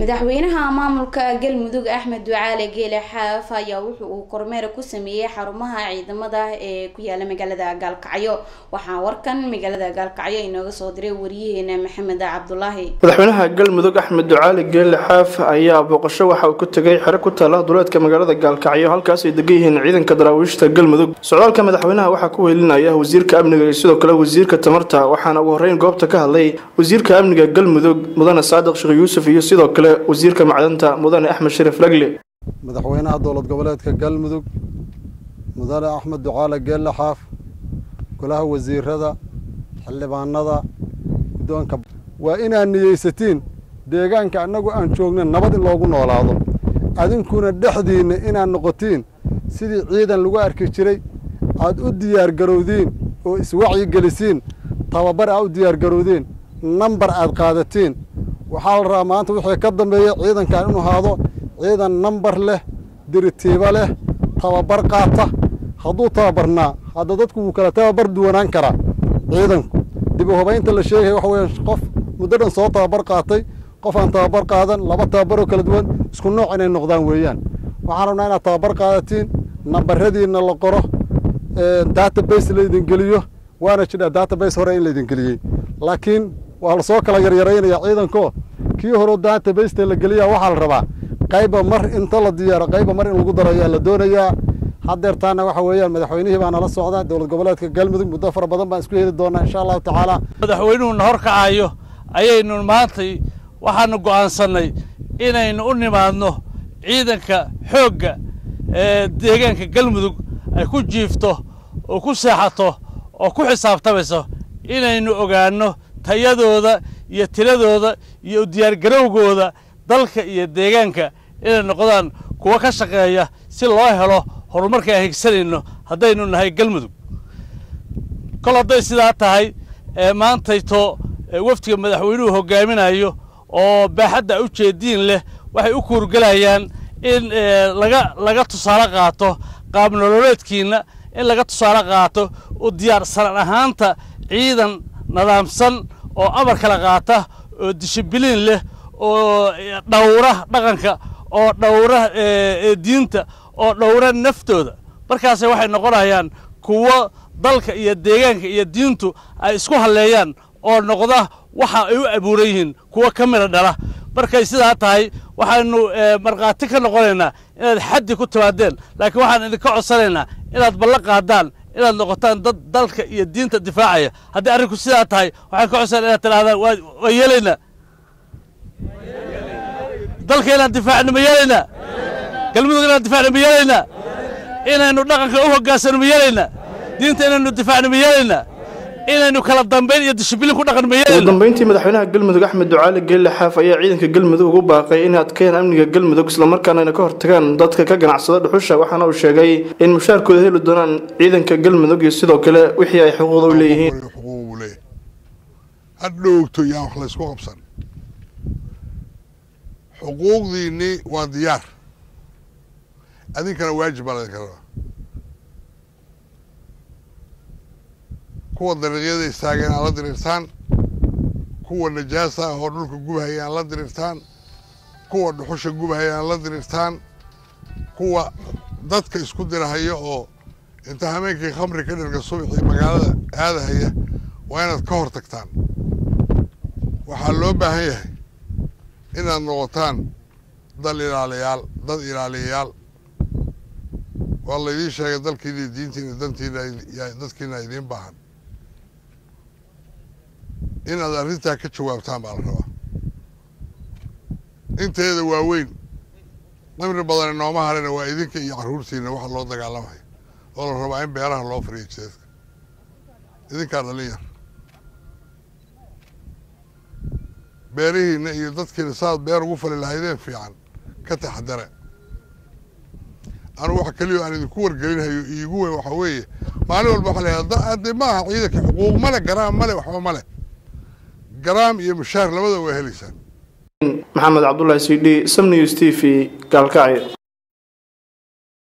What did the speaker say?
madaxweynaha maamulka galmudug axmed ducaale geele xaaf ayaa wuxu uu kormeer ku sameeyey xarumaha ciidamada ee ku yaala magaalada gaalkacyo waxaa warkan magaalada gaalkacyo inooga soo diray wariyaheena maxamed cabdulaahi madaxweynaha galmudug axmed ducaale geele xaaf ayaa booqasho waxa uu ku tegay xero ku taala duleedka magaalada gaalkacyo halkaas ay degan yihiin ciidanka daraawiishta galmudug socdaalka madaxweynaha waxaa ku weelinaya wasiirka amniga iyo sidoo kale wasiirka tamarta waxaana ugu horeyn goobta ka hadlay wasiirka amniga galmudug mudane saadiq sheekh yuusuf iyo sidoo kale wasiirka macdanta mudane axmed sharif lagle madaxweynaha dowlad goboleedka galmudug mudane axmed ducaale geelle xaaf golaha wasiirada xildhibaanada guddoonka waa inaad niyeysatiin deegaanka annagu aan joogna nabad in loogu noolaado adinkuna dhexdiinna inaad noqotiin sidii ciidan lagu arki jiray aad u diyaargarowdiin oo iswacyigelisiin tababar aad u diyaargarowdiin nambar aad qaadatiin waxaa la rabaa maanta wixii ka dambeeya ciidankan inuu ahaado ciidan nambar leh diritiibo leh tababar qaata hadduu tababarnaa hadda dadku wuu kala tababar duwanaan karaa ciidanku dib u hubaynta la sheegaya waxa weya qof muddo dhan soo tababar qaatay qof aan tababar qaadan laba tababaroo kala duwan isku nooc inay noqdaan weeyaan waxaan rabnaa inaad tababar qaadatiin nambaradiinna la qoro database laydin geliyo waana jidhaa database hore in laydin geliyey laakiin waa lasoo kala yaryaraynaya ciidanko kii horeo databaseta la geliya waxaa la rabaa qayba mar inta la diyaaro qayba mar in lagu daro ayaa la doonayaa haddeertaana waxa weeyaan madaxweynihii baa nala socda dowlad goboleedka galmudug muddo fara badan baan isku heli doonaa insha allahu tacaala madaxweynuhuna hor kacayo ayaynu maantay waxaanu go'aansannay inaynu u nimaadno ciidanka xoogga ee deegaanka galmudug ay ku jiifto oo ku seexato oo ku xisaabtamayso inaynu ogaanno tayadooda iyo tiradooda iyo u diyaargarowgooda dalka iyo deegaanka inay noqdaan kuwo ka shaqeeya si loo helo horumarka aan higsanayno haddaynu nahay galmudug kol hadday sidaa tahay maantayto wafdiga madaxweynuhu hogaaminayo oo baaxadda u jeediin leh waxay u kuurgelayaan in laga laga tusaale qaato qaab nololeedkiinna in laga tusaale qaato u diyaarsanan ahaanta ciidan nadaamsan oo amar kala qaata oo dishibiliin leh oo dhowra dhaqanka oo dhowra diinta oo dhowra naftooda markaase waxay noqonayaan kuwo dalka iyo deegaanka iyo diintu ay isku halleeyaan oo noqda waxa ay u abuuran yihiin kuwo ka mida dhala markay sidaa tahay waxaanu markhaati ka noqonaynaa inaad xaddi ku timaadeen laakiin waxaan idinka codsanaynaa inaad ballan qaadaan inaad noqotaan dad dalka iyo diinta difaacaya haddii arrinku sidaa tahay waxaan ka codsanaa inaad tidhahdaan waa yeelaynaa dalka inaan difaacno ma yeelaynaa galmudug inaan difaacno ma yeelaynaa inaynu dhaqanka u hoggaansano ma yeelaynaa diinta inaynu difaacno ma yeelaynaa inaynu kala dambayn iyo dishibilin ku dhaqan ma yeelaynaa ugu dambeyntii madaxweynaha galmudug axmed ducaale geelle xaaf ayaa ciidanka galmudug ugu baaqay inay adkeeyaan amniga galmudug islamarkaana ayna ka hortagaan dadka ka ganacsada dhuxusha waxaana uu sheegay in mushaarkooda heli doonaan ciidanka galmudug iyo sidoo kale wixii ay xuquuqda u leeyihiin hadhowgto yaan wax laysku qabsan xuquuqdiinnii waa diyaar adinkana waajib baa laydinka rabaa kuwa dariiqyada istaageen aan la diriirtaan kuwa najaasa ah oo dhulka gubahaya aan la diriirtaan kuwa dhuxusha gubahaya aan la diriirtaan kuwa dadka isku dirahaya oo inta hameenkii khamri ka dhirga subaxii magaalada aadahaya waa inaad ka hor tagtaan waxaa loo baahan yahay inaad noqotaan dal ilaaliyaal dad ilaaliyayaal waa laydiin sheegay dalkiina diintiina dantiina dadkiina idiin baahan inaad arrintaa ka jawaabtaan baa la rabaa inteeda waaweyn qimri badan nooma harina waa idinka iyo carruurtiina waxa loo dagaalamayo oo la rabaa in beeraha loo fariyo jeedka idinkaa dhalin yar beerihiina iyo dadkiina saaad beer ugu fali lahaydeen fiican ka taxadare anugu wax keliyo aan idinku wargelinhayo iigu weyn waxaa weeye maalin walba waxa la de maaha ciidanka xuquuq male garaam male waxba male garaam iyo mushaar labada waa helaysaan maxamed cabdulaahi c d sam news t v gaalkacyo